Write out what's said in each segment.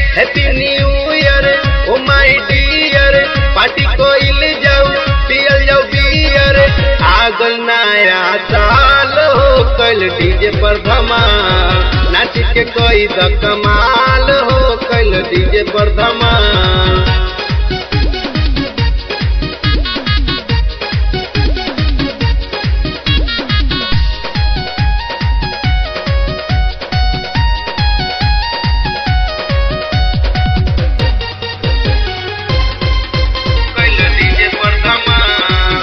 happy new year oh my dear party कोइल जाऊ पियल जाऊ बियर आगल नया साल हो कल डीजे पर धमाल नाच के कोई द कमाल हो कल डीजे पर धमाल कैल डीजे पर धमाल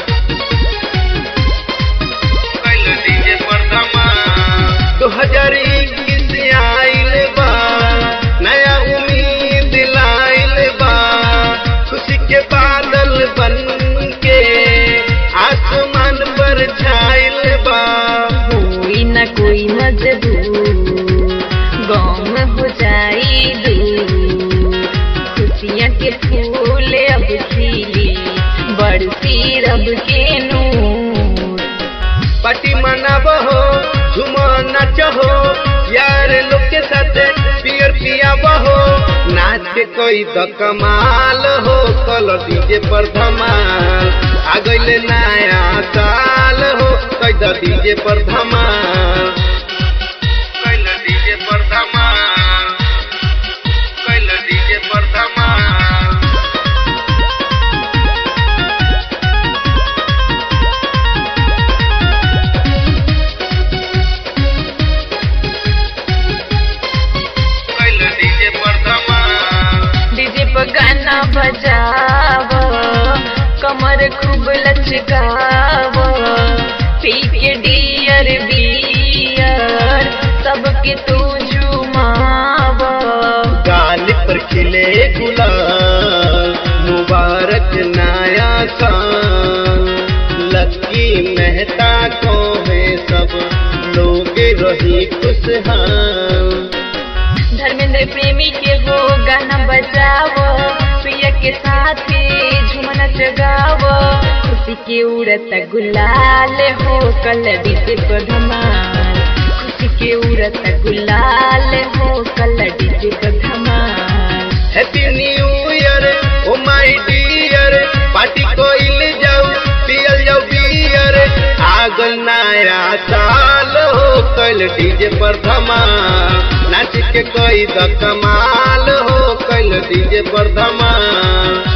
कैल डीजे पर धमाल दो हजार इक्कीस आइल बा नया उम्मीद लाइल बा खुशी के बादल बन के आसमान पर छाइल बा कोई न कोई मजबूर गम हो जाई दूर खुशियाँ के फूल अब खिली बरसी रब के नूर पार्टी मनाब हो झूमो नाच हो यार लोग के साथ पियर पियाब हो नाच के कोई द कमाल हो कल डीजे पर धमाल आ गइले नया साल हो कोई द डीजे पर धमाल कैल डीजे पर धमाल कैल डीजे पर धमाल कैल डीजे पर धमाल डीजे पर गाना बजाव कमर खूब लचकाव पी के डियर बियर सबके तू झुमाव गाल पर खिले गुलाल मुबारक नया साल लक्की मेहता को है सब लोग रही खुशहाल धर्मेंद्र प्रेमी के हो गाना बजावो प्रिय के साथ झुमना जगावो खुशी के उड़त गुलाल हो कल डीजे पर धमाल खुशी के उड़त गुलाल हो कल डीजे पर धमाल happy new year oh my dear party कोइल जाऊ पियल जाऊ बियर आगल नया साल हो कल डीजे पर धमाल नाच के कोई द कमाल हो कल डीजे पर धमाल